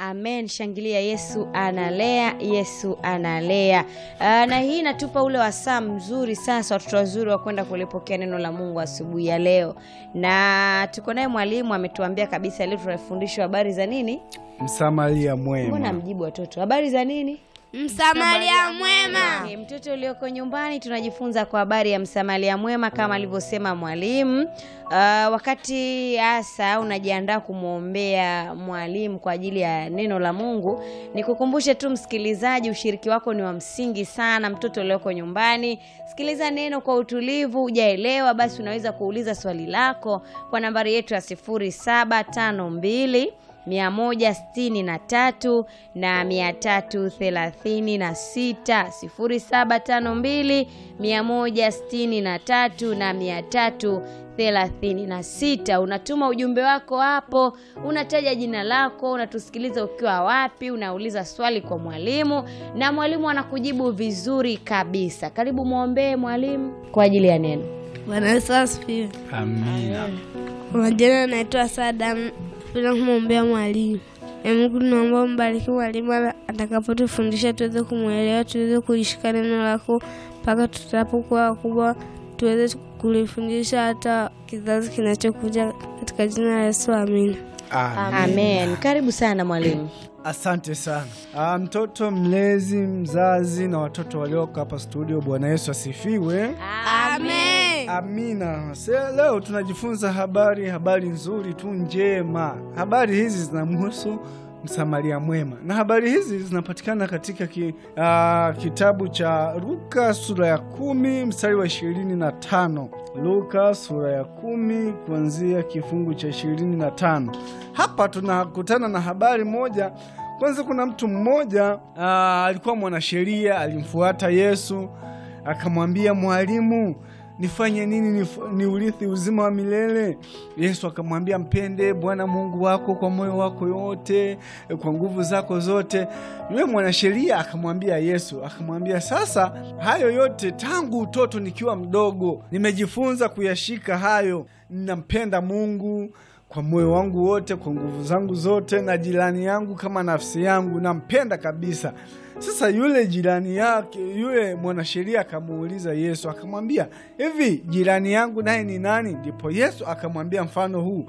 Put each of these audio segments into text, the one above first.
amen. Shangilia, Yesu analea, Yesu analea. Ah, na hii inatupa ule wasaa mzuri sasa, watoto wazuri wa kwenda kulipokea neno la Mungu asubuhi ya leo, na tuko naye mwalimu ametuambia kabisa leo tunafundishwa habari za nini. Msamaria Mbona mwema. mjibu watoto habari za nini? Msamaria mwema. Okay, mtoto ulioko nyumbani tunajifunza kwa habari ya msamaria mwema kama alivyosema mwalimu. Uh, wakati hasa unajiandaa kumwombea mwalimu kwa ajili ya neno la Mungu, nikukumbushe tu msikilizaji, ushiriki wako ni wa msingi sana. Mtoto ulioko nyumbani, sikiliza neno kwa utulivu. Hujaelewa basi unaweza kuuliza swali lako kwa nambari yetu ya sifuri saba tano mbili mia moja sitini na tatu na mia tatu thelathini na sita sifuri saba tano mbili mia moja sitini na tatu na mia tatu thelathini na sita unatuma ujumbe wako hapo unataja jina lako unatusikiliza ukiwa wapi unauliza swali kwa mwalimu na mwalimu anakujibu vizuri kabisa karibu mwombee mwalimu kwa ajili ya neno Bwana Yesu asifiwe. Amina. Kwa majina naitwa Sadam, bila kumwombea mwalimu. E Mungu, tunaomba mbariki mwalimu ana- atakapotufundisha tuweze kumwelewa, tuweze kulishika neno lako mpaka tutapokuwa wakubwa, tuweze kulifundisha hata kizazi kinachokuja, katika jina la Yesu, amina. Amina. amen karibu sana mwalimu Asante sana. Ah, mtoto mlezi, mzazi na watoto walioko hapa studio, Bwana Yesu asifiwe. Amen. Amina. Se, leo tunajifunza habari habari nzuri tu njema. Habari hizi zinamhusu Msamaria mwema, na habari hizi zinapatikana katika ki, ah, kitabu cha Luka sura ya kumi mstari wa ishirini na tano. Luka sura ya kumi kuanzia kifungu cha ishirini na tano. Hapa tunakutana na habari moja. Kwanza, kuna mtu mmoja ah, alikuwa mwanasheria, alimfuata Yesu akamwambia, Mwalimu, nifanye nini nif- niurithi uzima wa milele? Yesu akamwambia, mpende Bwana Mungu wako kwa moyo wako yote, kwa nguvu zako zote. Yule mwanasheria akamwambia Yesu, akamwambia, sasa hayo yote tangu utoto nikiwa mdogo nimejifunza kuyashika hayo. Ninampenda Mungu kwa moyo wangu wote, kwa nguvu zangu zote, na jirani yangu kama nafsi yangu, nampenda kabisa. Sasa yule jirani yake, yule mwanasheria akamuuliza Yesu, akamwambia hivi, jirani yangu naye ni nani? Ndipo Yesu akamwambia mfano huu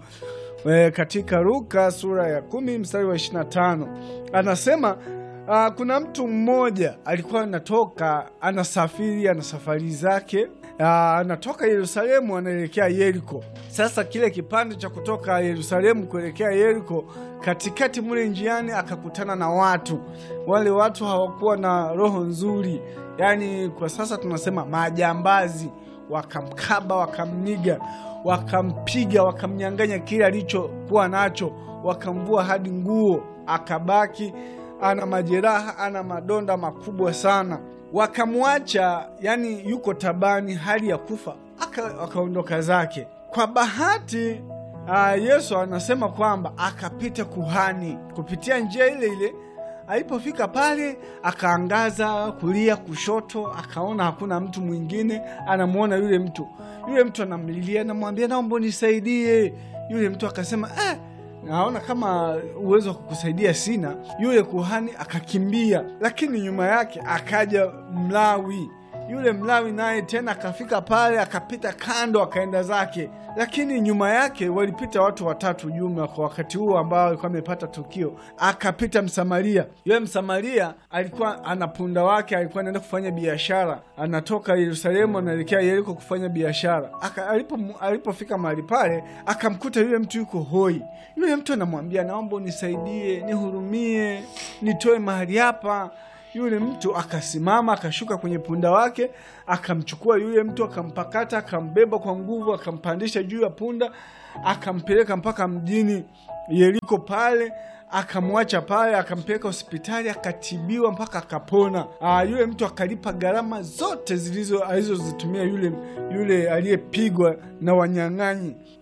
e, katika Luka sura ya kumi mstari wa 25 anasema Ah, kuna mtu mmoja alikuwa anatoka anasafiri, ana safari zake, Ah, anatoka Yerusalemu anaelekea Yeriko. Sasa kile kipande cha kutoka Yerusalemu kuelekea Yeriko, katikati mule njiani akakutana na watu. Wale watu hawakuwa na roho nzuri, yaani kwa sasa tunasema majambazi. Wakamkaba, wakamniga, wakampiga, wakamnyang'anya kile alichokuwa nacho, wakamvua hadi nguo, akabaki ana majeraha, ana madonda makubwa sana. Wakamwacha yani yuko tabani, hali ya kufa, aka- akaondoka zake. Kwa bahati aa, Yesu anasema kwamba akapita kuhani kupitia njia ile ile. Alipofika pale, akaangaza kulia, kushoto, akaona hakuna mtu mwingine. Anamwona yule mtu, yule mtu anamlilia, anamwambia naomba unisaidie. Yule mtu akasema eh, naona kama uwezo wa kukusaidia sina. Yule kuhani akakimbia, lakini nyuma yake akaja Mlawi. Yule Mlawi naye tena akafika pale, akapita kando, akaenda zake, lakini nyuma yake walipita watu watatu jumla kwa wakati huo ambao alikuwa amepata tukio. Akapita Msamaria. Yule Msamaria alikuwa ana punda wake, alikuwa anaenda kufanya biashara, anatoka Yerusalemu anaelekea Yeriko kufanya biashara. Aka- alipo alipofika mahali pale, akamkuta yule mtu yuko hoi. Yule mtu anamwambia, naomba unisaidie, nihurumie, nitoe mahali hapa. Yule mtu akasimama akashuka kwenye punda wake akamchukua yule mtu akampakata akambeba kwa nguvu akampandisha juu ya punda akampeleka mpaka mjini Yeriko pale akamwacha pale akampeleka hospitali akatibiwa mpaka akapona. Aa, yule mtu akalipa gharama zote zilizo alizozitumia yule yule aliyepigwa na wanyang'anyi.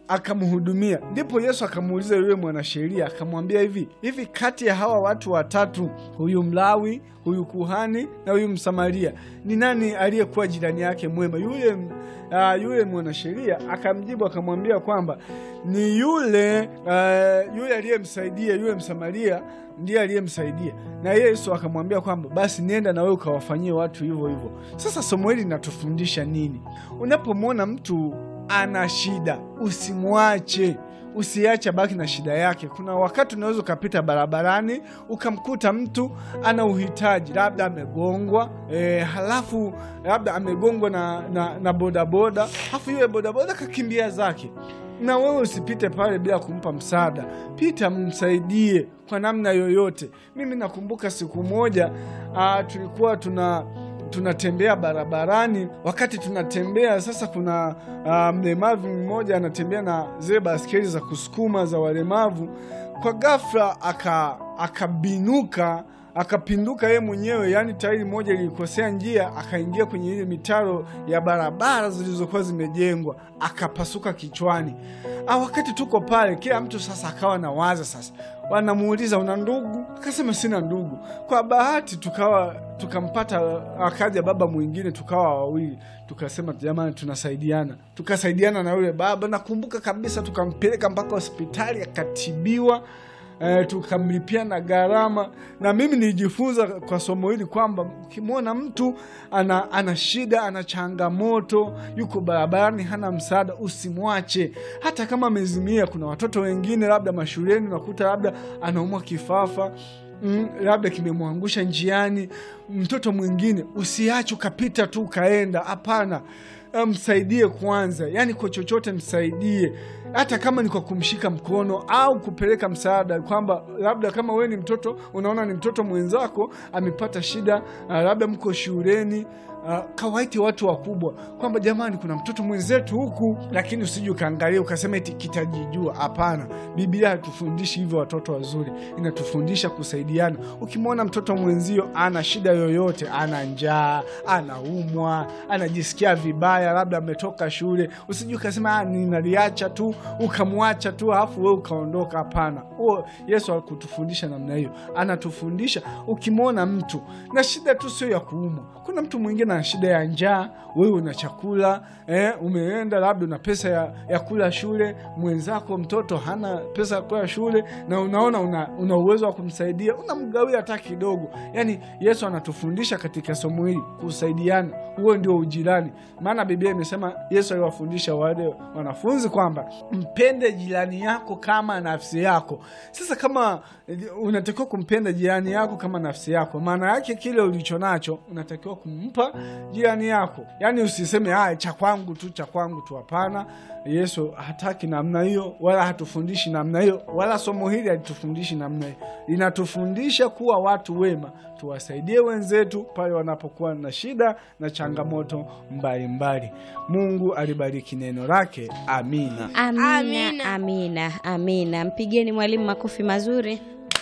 akamhudumia. Ndipo Yesu akamuuliza yule mwanasheria akamwambia, hivi hivi, kati ya hawa watu watatu, huyu Mlawi, huyu kuhani na huyu Msamaria, ni nani aliyekuwa jirani yake mwema? Yule uh, yule mwanasheria akamjibu akamwambia kwamba ni yule uh, yule aliyemsaidia yule Msamaria ndiye aliyemsaidia, na Yesu akamwambia kwamba basi nenda na wewe ukawafanyie watu hivyo hivyo. Sasa somo hili linatufundisha nini? Unapomwona mtu ana shida, usimwache usiache baki na shida yake. Kuna wakati unaweza ukapita barabarani ukamkuta mtu ana uhitaji, labda amegongwa e, halafu labda amegongwa na, na, na bodaboda, halafu yule bodaboda kakimbia zake na wewe usipite pale bila kumpa msaada. Pita, msaidie kwa namna yoyote. Mimi nakumbuka siku moja a, tulikuwa tuna tunatembea barabarani. Wakati tunatembea sasa, kuna uh, mlemavu mmoja anatembea na zile baskeli za kusukuma za walemavu. Kwa ghafla aka akabinuka akapinduka yeye mwenyewe, yaani tairi moja lilikosea njia, akaingia kwenye ile mitaro ya barabara zilizokuwa zimejengwa, akapasuka kichwani. Ah, wakati tuko pale, kila mtu sasa akawa na waza sasa, wanamuuliza una ndugu? Akasema sina ndugu. Kwa bahati tukawa tukampata, akaja baba mwingine, tukawa wawili, tukasema jamani, tunasaidiana, tukasaidiana na yule baba. Nakumbuka kabisa, tukampeleka mpaka hospitali akatibiwa. Eh, tukamlipia na gharama. Na mimi nilijifunza kwa somo hili kwamba ukimwona mtu ana, ana shida ana changamoto, yuko barabarani, hana msaada, usimwache hata kama amezimia. Kuna watoto wengine labda mashuleni, unakuta labda anaumwa kifafa Mm, labda kimemwangusha njiani. Mtoto mwingine usiache ukapita tu ukaenda, hapana. Msaidie kwanza, yaani kwa chochote msaidie, hata kama ni kwa kumshika mkono au kupeleka msaada, kwamba labda kama wewe ni mtoto unaona ni mtoto mwenzako amepata shida, labda mko shuleni Uh, kawaiti watu wakubwa kwamba jamani, kuna mtoto mwenzetu huku, lakini usije ukaangalia ukasema eti kitajijua. Hapana, Biblia hatufundishi hivyo. Watoto wazuri, inatufundisha kusaidiana. Ukimwona mtoto mwenzio ana shida yoyote, ana njaa, anaumwa, anajisikia vibaya, labda ametoka shule, usije ukasema ninaliacha tu ukamwacha tu alafu wewe ukaondoka. Hapana, huo Yesu hakutufundisha namna hiyo. Anatufundisha ukimwona mtu na shida tu sio ya kuumwa. Kuna mtu mwingine na shida ya njaa, wewe una chakula eh, umeenda labda una pesa ya, ya kula shule, mwenzako mtoto hana pesa ya kula shule, na unaona una, una uwezo wa kumsaidia, unamgawia hata kidogo. Yani Yesu anatufundisha katika somo hili kusaidiana, huo ndio ujirani. Maana Biblia imesema, Yesu aliwafundisha wale wanafunzi kwamba mpende jirani yako kama nafsi yako. Sasa kama unatakiwa kumpenda jirani yako kama nafsi yako, maana yake kile ulicho nacho unatakiwa kumpa jirani yako. Yaani usiseme haya cha kwangu tu cha kwangu tu, hapana. Yesu hataki namna hiyo, wala hatufundishi namna hiyo, wala somo hili halitufundishi namna hiyo. Linatufundisha kuwa watu wema, tuwasaidie wenzetu pale wanapokuwa na shida na changamoto mbalimbali. Mungu alibariki neno lake. Amina, amina, Amina. amina, amina. Mpigeni mwalimu makofi mazuri.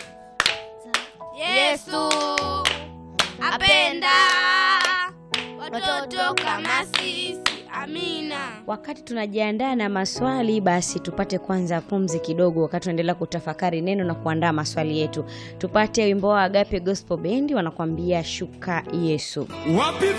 Yesu apenda watoto kama sisi. Amina. Wakati tunajiandaa na maswali, basi tupate kwanza pumzi kidogo, wakati tunaendelea kutafakari neno na kuandaa maswali yetu. Tupate wimbo wa Agape Gospel Band wanakuambia shuka Yesu. Wapi